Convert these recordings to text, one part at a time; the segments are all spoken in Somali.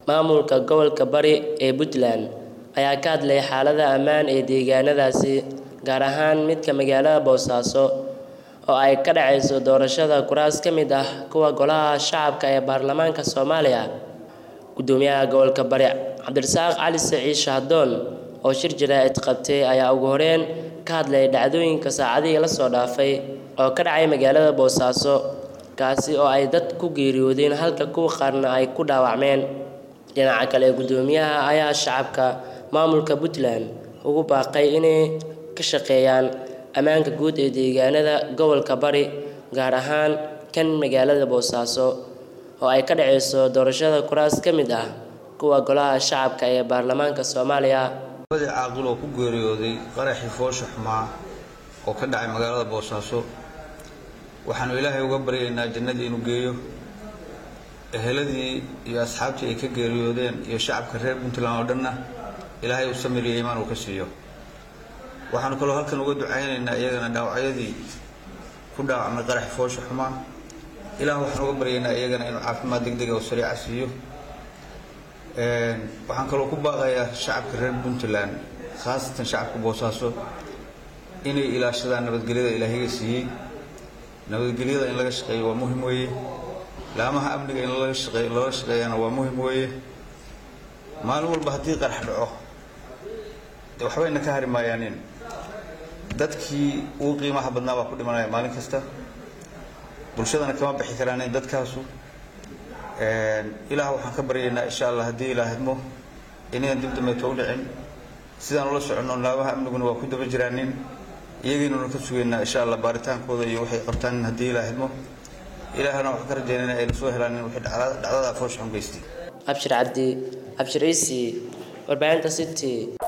Maamulka gobolka Bari ee Puntland ayaa ka hadlay xaaladda ammaan ee deegaanadaasi, gaar ahaan midka magaalada Boosaaso oo ay ka dhacayso doorashada kuraas ka mid ah kuwa Golaha Shacabka ee Baarlamaanka Soomaaliya. Gudoomiyaha gobolka Bari Cabdirasaaq Cali Siciid Shahdoon oo shir jaraa'id qabtay ayaa ugu horeyn ka hadlay dhacdooyinka saacadihii la soo dhaafay oo ka dhacay magaalada Boosaaso, kaasi oo ay dad ku geeriyoodeen halka kuwa qaarna ay ku dhaawacmeen. Dhinaca kale, gudoomiyaha ayaa shacabka maamulka Puntland ugu baaqay inay ka shaqeeyaan ammaanka guud ee deegaanada gobolka Bari, gaar ahaan kan magaalada Boosaaso oo ay ka dhacayso doorashada kuraas ka mid ah kuwa Golaha Shacabka ee Baarlamaanka Soomaaliya. labadii caaqil oo ku geeriyooday qaraxii foosha xumaa oo ka dhacay magaalada boosaaso waxaanu ilaahay uga baryaynaa jannadii inuu geeyo eheladii iyo asxaabtii ay ka geeriyoodeen iyo shacabka reer puntland oo dhanna ilaahay u samir iyo iimaan uu ka siiyo waxaanu kaloo halkan uga ducaynaynaa iyagana dhaawacyadii ku dhaawacmay qaraxii foosha xumaa ilaah waxaan uga baryaynaa iyagana inuu caafimaad degdega oo sariica siiyo waxaan kaloo ku baaqayaa shacabka reer puntland khaasatan shacabka boosaaso inay ilaashadaan nabadgelyada ilaahiga siiyey nabadgelyada in laga shaqeeyo waa muhim weeye laamaha amniga in laga shaqeeyo lala shaqeeyana waa muhim weeye maalin walba haddii qarax dhaco dee waxbayna ka hari maayaanin dadkii ugu qiimaha badnaa baa ku dhimanaya maalin kasta bulshadana kama bixi karaanin dadkaasu ilaah waxaan ka baryaynaa insha allah haddii ilaah idmo inayan dib dambeeto u dhicin sidaan ula soconno laabaha amniguna waa ku daba jiraanin iyagiinuna ka sugaynaa insha allah baaritaankooda iyo waxay qabtaan haddii ilaah idmo ilaahna waxaan ka rajaynayna ayna soo helaan in wixii dhacdada foosha xun geystay Abshir Cabdi, Abshir Ciisi, warbaahinta City.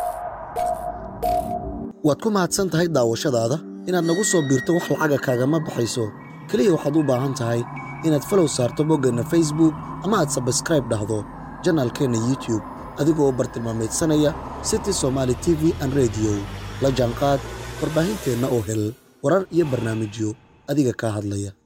waad ku mahadsan tahay daawashadaada inaad nagu soo biirto wax lacaga kaagama baxayso keliya waxaad u baahan tahay inaad falow saarto boggeenna facebook ama aad sabskraib dhahdo janaalkeenna youtube adigoo bartilmaameedsanaya city somaali t v an rediyo la jaanqaad warbaahinteenna oo hel warar iyo barnaamijyo adiga kaa hadlaya